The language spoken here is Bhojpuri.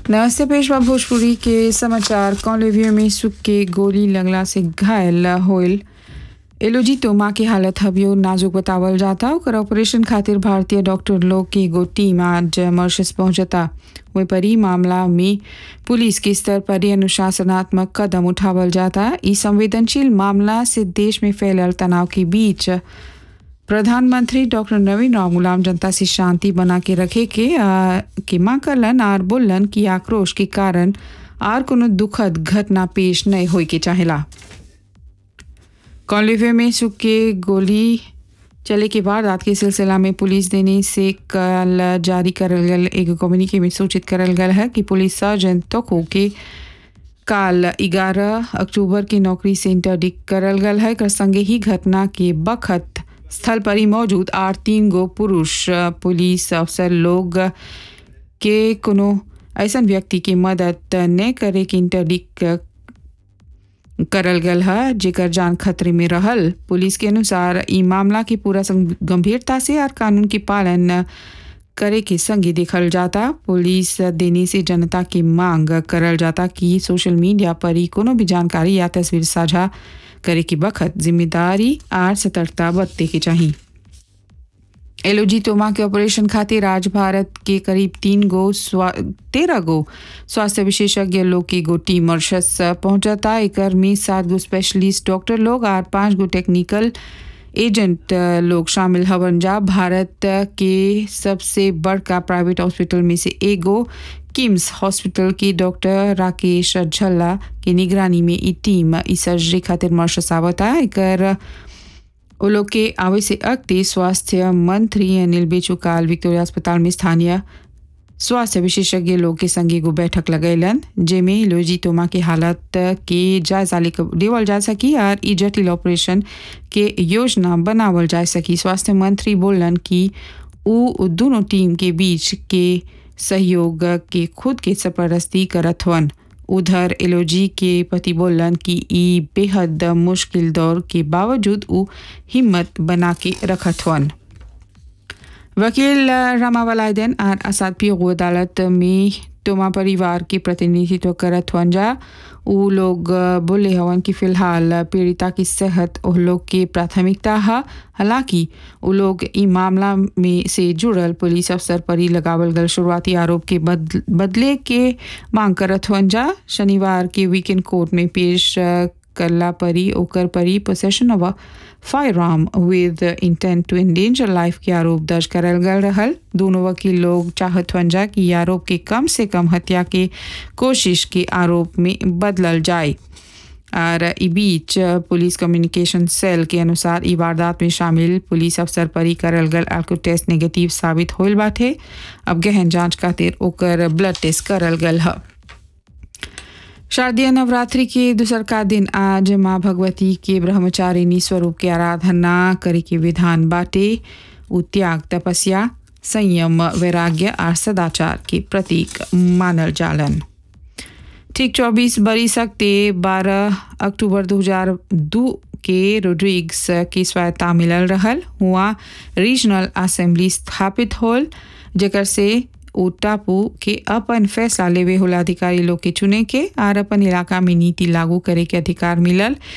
नमस्ते पेशवा भोजपुरी के समाचार कॉलेवियो में सुख के गोली लगला से घायल होइल एलोजी तोमा के हालत हबियो नाजुक बतावल जाता ओकर ऑपरेशन खातिर भारतीय डॉक्टर लोग की एगो टीम आज मॉरिशस पहुंचता वही पर ई मामला में पुलिस के स्तर पर ही अनुशासनात्मक कदम उठावल जाता ई संवेदनशील मामला से देश में फैलल तनाव के बीच प्रधानमंत्री डॉक्टर नवीन राम गुलाम जनता से शांति बना के रखे के आ, के मां करलन आर बोलन कि आक्रोश के कारण आर कोनो दुखद घटना पेश नहीं होई के चाहेला कॉलेवे में सुख के गोली चले के बाद रात के सिलसिला में पुलिस देने से कल जारी करल गल एक कम्युनिके में सूचित करल गल है कि पुलिस सर्जन तोको के काल 11 अक्टूबर की नौकरी से इंटरडिक्ट करल गल है कर संगे ही घटना के बखत स्थल पर ही मौजूद आठ तीन गो पुरुष पुलिस अफसर लोग के कोनो ऐसा व्यक्ति की मदद न करे के इंटरडिक्ट करल गल है जेकर जान खतरे में रहल पुलिस के अनुसार ई मामला की पूरा संग- गंभीरता से और कानून के पालन करे के संगे देखल जाता पुलिस देने से जनता की मांग करल जाता कि सोशल मीडिया पर ही कोनो भी जानकारी या तस्वीर साझा करे की बखत जिम्मेदारी आर सतर्कता बरते के चाहिए एलओजी तोमा के ऑपरेशन खातिर आज भारत के करीब तीन गो स्वा तेरह गो स्वास्थ्य विशेषज्ञ लोग की एगो टीम मॉरिशस पहुंचता एकर में सात गो स्पेशलिस्ट डॉक्टर लोग और पांच गो टेक्निकल एजेंट लोग शामिल हवन जा भारत के सबसे बड़का प्राइवेट हॉस्पिटल में से एगो किम्स हॉस्पिटल की डॉक्टर राकेश झल्ला की निगरानी में ई टीम ई सर्जरी खातिर मॉरिशस आवता एकर वो लोग के आवे से अगते स्वास्थ्य मंत्री अनिल बेचुकाल विक्टोरिया अस्पताल में स्थानीय स्वास्थ्य विशेषज्ञ लोग के संग एगो बैठक लगैलन जेमे लोजी तोमा के हालत के जायजा लेक- लेवल जा सकी और ई जटिल ऑपरेशन के योजना बनावल जा सकी स्वास्थ्य मंत्री बोलन कि उ दोनों टीम के बीच के सहयोग के खुद के सरपरस्ती करत हवन उधर एलोजी के पति बोलन कि ई बेहद मुश्किल दौर के बावजूद उ हिम्मत बना के रखत हवन वकील रमावलायदन और असाद पीओ अदालत में तोमा परिवार के प्रतिनिधित्व करत हवन जा उ लोग बोले हवन कि फिलहाल पीड़िता की सेहत उन लोग के प्राथमिकता है हालांकि उ लोग ई मामला में से जुड़ल पुलिस अफसर पर ही लगावल गल शुरुआती आरोप के बद, बदले के मांग करत हवन जा शनिवार के वीकेंड कोर्ट में पेश करला परी ओकर परी possession of firearm with intent to endanger life के आरोप दर्ज करल गल रहल दोनों वकील लोग चाहत हन जा कि ई आरोप के कम से कम हत्या के कोशिश के आरोप में बदलल जाए और ई बीच पुलिस कम्युनिकेशन सेल के अनुसार ई वारदात में शामिल पुलिस अफसर पर ही करल गल अल्को टेस्ट नेगेटिव साबित होल बाटे अब गहन जांच खातिर ओकर ब्लड टेस्ट करल गल है शारदीय नवरात्रि के दूसर का दिन आज माँ भगवती के ब्रह्मचारिणी स्वरूप के आराधना करे के विधान बाटे उ त्याग तपस्या संयम वैराग्य और सदाचार के प्रतीक मानल जालन ठीक चौबीस बरी सकते बारह अक्टूबर 2002 के रोड्रिग्स की स्वायत्ता मिलल रहल हुआ रीजनल असेंबली स्थापित होल जेकर से उ टापू के अपन फैसला लेवे होला अधिकारी लोग के चुने के और अपन इलाका में नीति लागू करे के अधिकार मिलल